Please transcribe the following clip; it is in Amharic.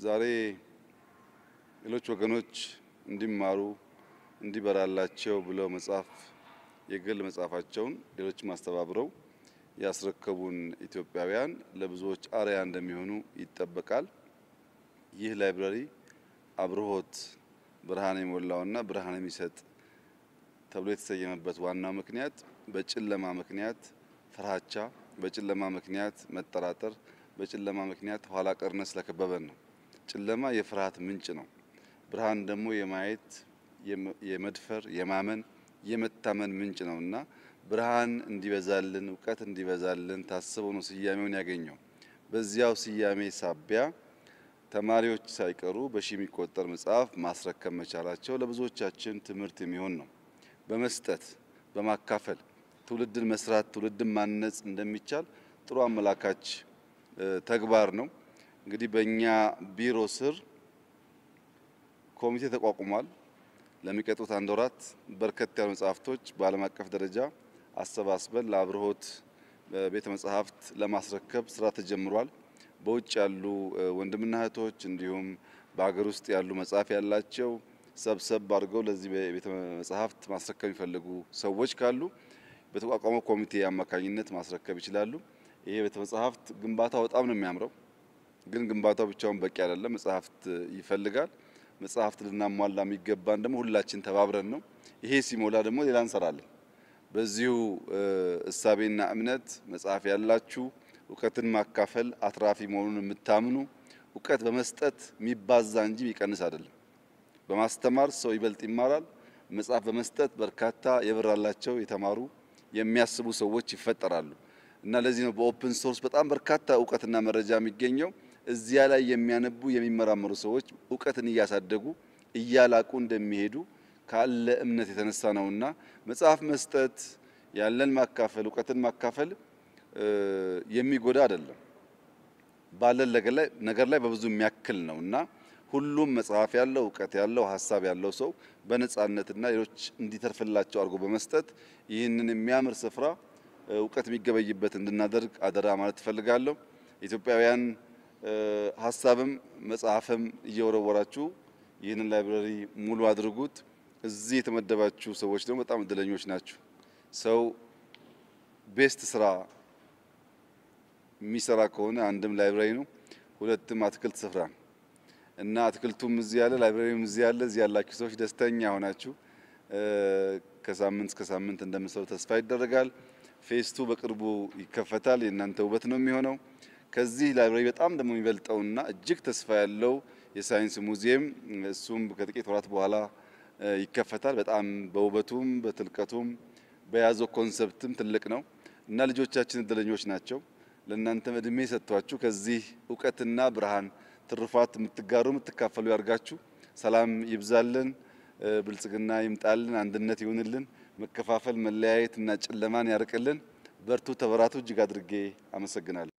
ዛሬ ሌሎች ወገኖች እንዲማሩ እንዲበራላቸው ብለው መጽሐፍ የግል መጽሐፋቸውን ሌሎችም አስተባብረው ያስረከቡን ኢትዮጵያውያን ለብዙዎች አርያ እንደሚሆኑ ይጠበቃል። ይህ ላይብረሪ አብርሆት ብርሃን የሞላውና ብርሃን የሚሰጥ ተብሎ የተሰየመበት ዋናው ምክንያት በጨለማ ምክንያት ፍርሃቻ፣ በጨለማ ምክንያት መጠራጠር፣ በጨለማ ምክንያት ኋላ ቀርነት ስለከበበን ነው። ጨለማ የፍርሃት ምንጭ ነው። ብርሃን ደግሞ የማየት የመድፈር፣ የማመን፣ የመታመን ምንጭ ነው እና ብርሃን እንዲበዛልን እውቀት እንዲበዛልን ታስበው ነው ስያሜውን ያገኘው። በዚያው ስያሜ ሳቢያ ተማሪዎች ሳይቀሩ በሺ የሚቆጠር መጽሐፍ ማስረከብ መቻላቸው ለብዙዎቻችን ትምህርት የሚሆን ነው። በመስጠት በማካፈል ትውልድን መስራት ትውልድን ማነጽ እንደሚቻል ጥሩ አመላካች ተግባር ነው። እንግዲህ በእኛ ቢሮ ስር ኮሚቴ ተቋቁሟል። ለሚቀጥሉት አንድ ወራት በርከት ያሉ መጽሐፍቶች በዓለም አቀፍ ደረጃ አሰባስበን ለአብርሆት ቤተ መጻሕፍት ለማስረከብ ስራ ተጀምሯል። በውጭ ያሉ ወንድምና እህቶች እንዲሁም በሀገር ውስጥ ያሉ መጽሐፍ ያላቸው ሰብሰብ አድርገው ለዚህ ቤተ መጻሕፍት ማስረከብ የሚፈልጉ ሰዎች ካሉ በተቋቋመው ኮሚቴ አማካኝነት ማስረከብ ይችላሉ። ይሄ ቤተ መጻሕፍት ግንባታው በጣም ነው የሚያምረው፣ ግን ግንባታው ብቻውን በቂ አይደለም። መጽሐፍት ይፈልጋል። መጽሐፍት ልናሟላ የሚገባን ደግሞ ሁላችን ተባብረን ነው። ይሄ ሲሞላ ደግሞ ሌላ እንሰራለን። በዚሁ እሳቤና እምነት መጽሐፍ ያላችሁ እውቀትን ማካፈል አትራፊ መሆኑን የምታምኑ እውቀት በመስጠት የሚባዛ እንጂ የሚቀንስ አይደለም። በማስተማር ሰው ይበልጥ ይማራል። መጽሐፍ በመስጠት በርካታ የበራላቸው የተማሩ የሚያስቡ ሰዎች ይፈጠራሉ እና ለዚህ ነው በኦፕን ሶርስ በጣም በርካታ እውቀትና መረጃ የሚገኘው። እዚያ ላይ የሚያነቡ የሚመራመሩ ሰዎች እውቀትን እያሳደጉ እያላቁ እንደሚሄዱ ካለ እምነት የተነሳ ነውና መጽሐፍ መስጠት ያለን ማካፈል እውቀትን ማካፈል የሚጎዳ አይደለም። ባለን ነገር ላይ በብዙ የሚያክል ነው እና ሁሉም መጽሐፍ ያለው እውቀት ያለው ሀሳብ ያለው ሰው በነጻነትና ሌሎች እንዲተርፍላቸው አድርጎ በመስጠት ይህንን የሚያምር ስፍራ እውቀት የሚገበይበት እንድናደርግ አደራ ማለት እፈልጋለሁ። ኢትዮጵያውያን ሀሳብም መጽሐፍም እየወረወራችሁ ይህንን ላይብረሪ ሙሉ አድርጉት። እዚህ የተመደባችሁ ሰዎች ደግሞ በጣም እድለኞች ናችሁ። ሰው ቤስት ስራ የሚሰራ ከሆነ አንድም ላይብረሪ ነው፣ ሁለትም አትክልት ስፍራ ነው እና አትክልቱም እዚህ ያለ ላይብረሪም እዚህ ያለ እዚህ ያላችሁ ሰዎች ደስተኛ ሆናችሁ ከሳምንት እስከ ሳምንት እንደምትሰሩ ተስፋ ይደረጋል። ፌስቱ በቅርቡ ይከፈታል። የእናንተ ውበት ነው የሚሆነው። ከዚህ ላይብረሪ በጣም ደግሞ የሚበልጠውና እጅግ ተስፋ ያለው የሳይንስ ሙዚየም እሱም ከጥቂት ወራት በኋላ ይከፈታል። በጣም በውበቱም በጥልቀቱም በያዘው ኮንሰፕትም ትልቅ ነው እና ልጆቻችን እድለኞች ናቸው። ለእናንተም እድሜ ሰጥቷችሁ ከዚህ እውቀትና ብርሃን ትሩፋት የምትጋሩ የምትካፈሉ ያርጋችሁ። ሰላም ይብዛልን፣ ብልጽግና ይምጣልን፣ አንድነት ይሁንልን፣ መከፋፈል መለያየት እና ጨለማን ያርቅልን። በርቱ፣ ተበራቱ። እጅግ አድርጌ አመሰግናለሁ።